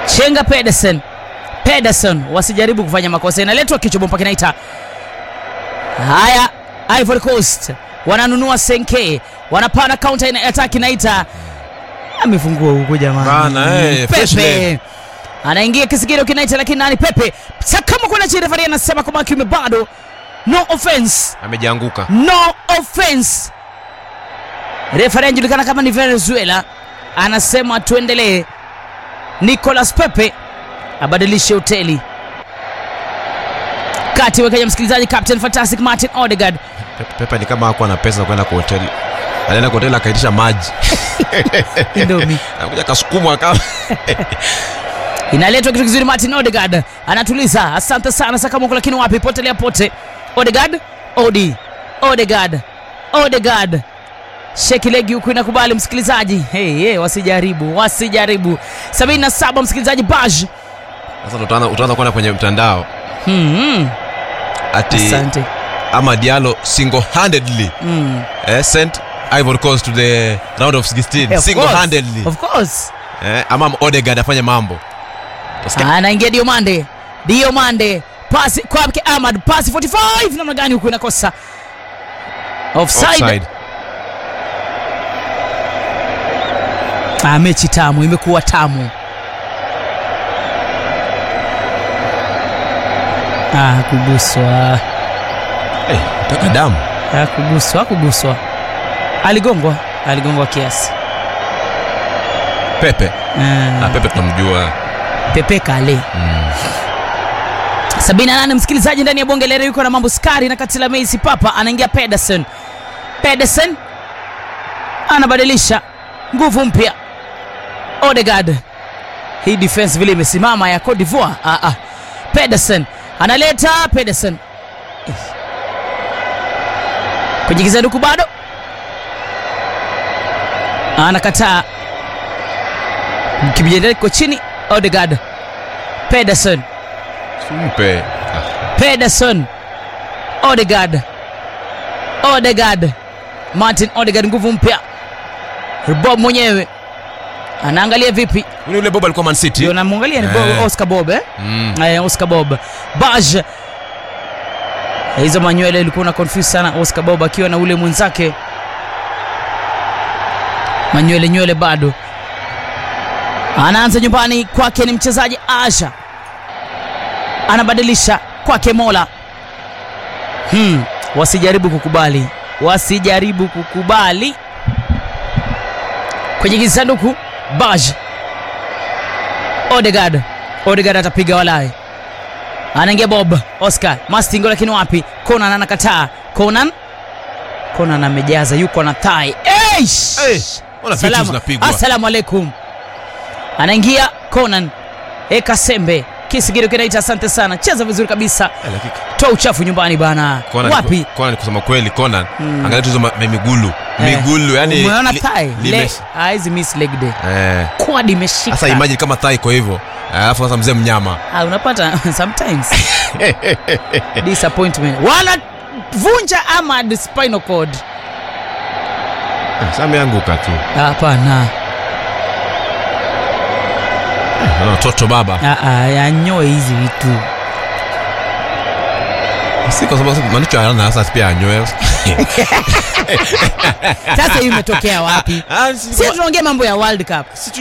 Chenga Pedersen. Pedersen wasijaribu kufanya makosa, inaletwa kichwa bomba kinaita. Haya, Ivory Coast wananunua Senke, wanapana counter ina attack inaita. Amefungua huko jamani. Bana, eh, fresh Pepe leg. anaingia kisigiro kinaita, lakini nani? Pepe sakama kuna chini, referee anasema kwamba kiume bado, no offense Amejianguka. no offense. Referee anajulikana kama ni Venezuela, anasema tuendelee. Nicolas Pepe abadilishe hoteli kati wa Kenya. Msikilizaji, Captain Fantastic Martin Odegaard Pepe, Pepe ni kama hakuwa na pesa za kwenda kwa hoteli. Alienda kwa hoteli akaitisha maji. Indomie. Anakuja kasukumwa kama inaletwa kitu kizuri. Martin Odegaard anatuliza, asante sana Sakamoko, lakini wapi, potelea pote. Odegaard, Odi, Odegaard, Odegaard sheki legi huku inakubali msikilizaji. Hey, hey, wasijaribu wasijaribu. 77 msikilizaji, Baj Sasa utaanza utaanza kwenda kwenye mtandao hmm, ati asante ama Diallo single handedly hmm. eh, sent Ivory Coast to the round of 16 Yeah, of single course, handedly of course. eh, ama Odegaard afanye mambo Utasikia, anaingia Diomande, Diomande pasi kwake Ahmad, pasi 45 namna gani huku inakosa offside. offside. Ah, mechi tamu imekuwa tamu. Ah, hakuguswa, Eh, mpaka damu hakuguswa, hakuguswa. Aligongwa, aligongwa kiasi. Pepe Ah, na Pepe tunamjua Pepe Kale. 78 msikilizaji ndani ya bonge lere yuko na mambo skari na katila Messi Papa anaingia Pedersen. Pedersen anabadilisha nguvu mpya. Odegaard. Hii defense vile imesimama ya Cote d'Ivoire. Ah, ah. Pedersen analeta Pedersen kwenye kisanduku bado anakataa kibijendelea kiko chini. Odegaard Pedersen Mpe ah, Pedersen Odegaard Odegaard Martin Odegaard nguvu mpya Bob mwenyewe anaangalia vipi ni yule Bob alikuwa Man City ndio namwangalia ni Eh. Bob, Oscar Bob eh? mm. Eh, Oscar Bob Baj hizo manywele ilikuwa na confuse sana Oscar Bob akiwa na ule mwenzake manywele nywele bado anaanza nyumbani kwake ni mchezaji Asha anabadilisha kwake Mola hmm. wasijaribu kukubali wasijaribu kukubali kwenye kisanduku Baj Odegaard Odegaard atapiga walai anaingia Bob Oscar Mastingo, lakini wapi? Conan anakataa. Conan Conan amejaza, yuko na thai. Eish! Eh, ona vitu Salamu. zinapigwa. Assalamu alaikum. Anaingia Conan eka sembe kisigiro kinaita, asante sana, cheza vizuri kabisa, Eh, lakini toa uchafu nyumbani bana. Conan- Wapi? Conan ni kusema kweli Conan angalia tu hizo ma- migulu migulu yani umeona li- thai lime- Le- ah, hizi miss leg day eh quad imeshika. sasa imagine kama thai kwa hivyo alafu sasa mzee mnyama Ah, unapata sometimes disappointment wala vunja Ahmad spinal cord. Eh, sasa ameanguka tu Hapana, Naona watoto baba Ah, ah, yanyoe hizi vitu. si kwa sababu manicho ana sasa pia anyoe Sasa hii imetokea wapi? Ah, si- Si tunaongea mambo ya World Cup. si